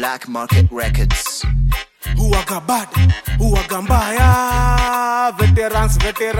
Black Market Records. huwaga bad huwaga mbaya veterans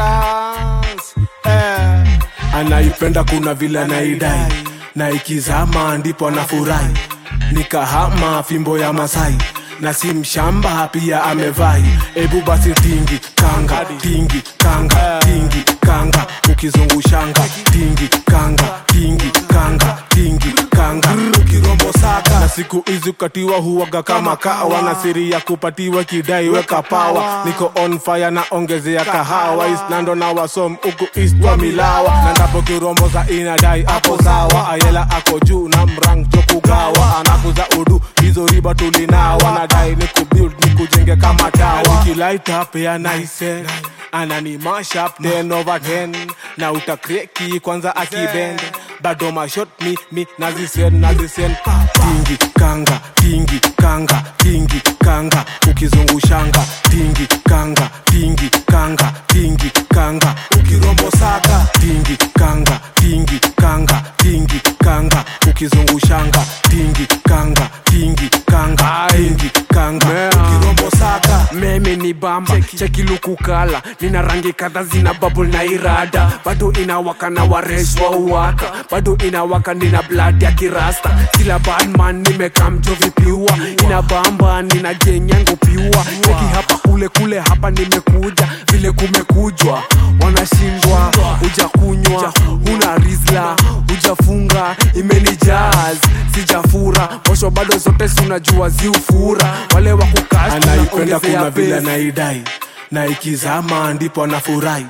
veterans eh. anaipenda kuna vile anaidai na ikizama ndipo anafurahi nikahama fimbo ya masai na si mshamba pia amevai ebu basi tingi kanga tingi kanga tingi kanga ukizungushanga tingi kanga tingi kanga tingi kanga ukirombo saka na siku hizi kukatiwa huwaga kama kawa na siri ya kupatiwa kidai weka pawa niko on fire na ongezea kahawa isnando na wasom uku istwa milawa na ndapo kirombo za inadai hapo sawa ayela ako juu na mrang chokugawa anakuza udu hizo riba tulinawa nadai ni kubuild ni kujenge kama tawa nikilight up ya nice anani mashup 10 over 10 na utakreki kwanza akibend bado mashot mi mi nazisen nazisen tingi kanga tingi kanga tingi kanga ukizungushanga tingi kanga tingi kanga tingi kanga ukirombo saka tingi kanga tingi kanga tingi kanga ukizungushanga tingi kanga tingi kanga tingi kanga ukirombo saka meme ni bamba chekilukukala nina rangi kadha zina babul na irada bado inawaka na wareshwa uwaka bado inawaka nina blood ya kirasta kila badman nimekamjovipiwa ina bamba nina geng yangu piwa cheki hapa kule kule hapa nimekuja vile kumekujwa wanashindwa huja kunywa huna rizla hujafunga imenijaz sijafura posho bado zote sunajua ziufura wale anaipenda kuna vile wakukashtunaongezea anaidai na ikizama ndipo anafurahi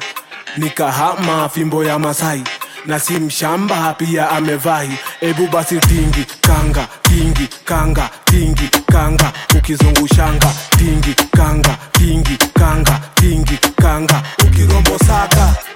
nikahama fimbo ya masai na si mshamba pia amevai ebu basi tingi kanga tingi kanga tingi kanga ukizungushanga tingi kanga tingi kanga tingi kanga ukirombo saka